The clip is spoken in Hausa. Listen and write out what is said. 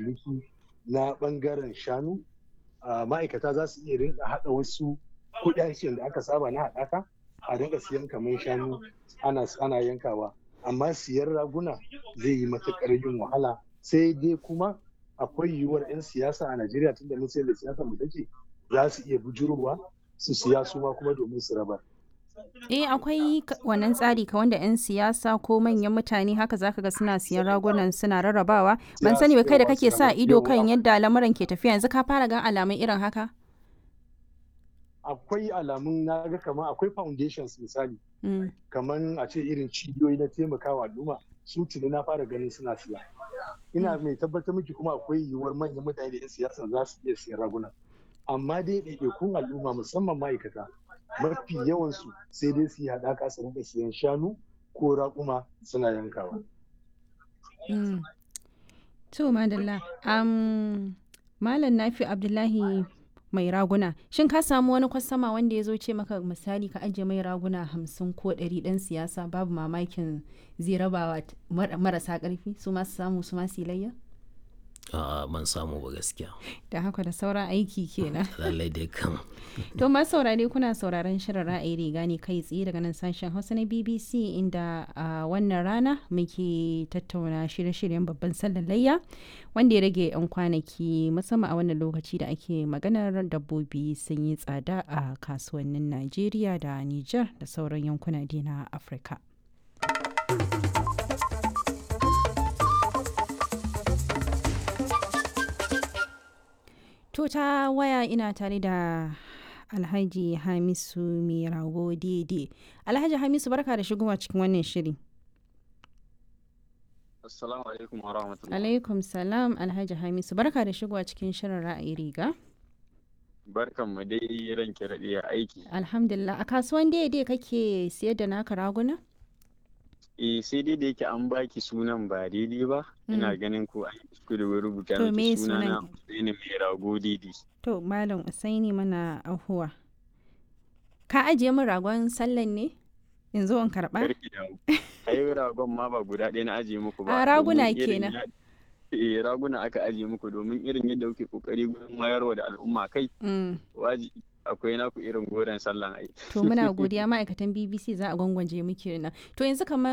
ciniki na ɓangaren shanu ma'aikata za su iya rinka haɗa wasu kuɗaɗen da aka saba na haɗaka a rinka siyan kamar shanu ana yankawa amma siyan raguna zai yi matuƙar yin wahala sai dai kuma akwai yiwuwar 'yan siyasa a najeriya tun da mun da siyasa mu take za su iya bujurowa su siya su ma kuma domin su rabar Eh akwai wannan tsari ka wanda 'yan siyasa ko manyan mutane haka zaka ga suna siyan ragunan suna rarrabawa ban sani ba kai da kake sa ido kan yadda lamuran ke tafiya yanzu ka fara gan alamun irin haka akwai alamun na ga kamar akwai foundations misali kamar a ce irin cibiyoyi na taimakawa al'umma su tuni na fara ganin suna siya ina mai tabbatar miki kuma akwai yiwuwar manyan mutane da 'yan siyasa za su iya siyan raguna amma dai ɗaiɗaikun al'umma musamman ma'aikata mafi yawansu sai dai su yi haɗaka su rinka siyan shanu ko raƙuma suna yankawa. To madalla, Malam Nafi Abdullahi mai raguna, shin ka samu wani kwastama wanda ya zo ce maka misali ka ajiye mai raguna hamsin ko ɗari ɗan siyasa babu mamakin zai rabawa marasa ƙarfi su masu samu su masu layya? A'a ban samu ba gaskiya. Da haka da sauran aiki kenan. Lallai dai kan. To masu saurare kuna sauraron shirin ra'ayi riga ne kai tsaye daga nan sashen Hausa na BBC inda a wannan rana muke tattauna shirye-shiryen babban sallar layya wanda ya rage 'yan kwanaki musamman a wannan lokaci da ake maganar dabbobi sun yi tsada a kasuwannin Najeriya da Nijar da sauran yankuna na Afirka. To ta waya ina tare da Alhaji Hamisu mai rago daidai. Alhaji Hamisu barka da shigowa cikin wannan shiri. Assalamu alaikum wa rahmatullahi. Alaikum salam Alhaji Hamisu barka da shigowa cikin shirin ra'ayi riga. Barkan mu dai ranke raɗe aiki. Alhamdulillah a kasuwan daidai kake siyar da naka raguna? eh sai dai da yake an baki sunan ba daidai ba ina ganin ko an yi da rubuta To, me miki suna na sunan? Usaini mai rago daidai To Malam Usaini mana ahuwa. Ka ajiye min ragon sallan ne? Yanzu in karɓa? karki da ai ragon ma ba guda ɗaya na ajiye muku ba A, raguna domin irin kenan. ya- eh raguna aka ajiye muku domin irin yadda kuke kokari gurin wayarwa da al'umma kai Mm. wajibi akwai naku irin goren sallan ai To muna godiya ma'aikatan BBC za a gwangwaje muke nan. To yanzu kamar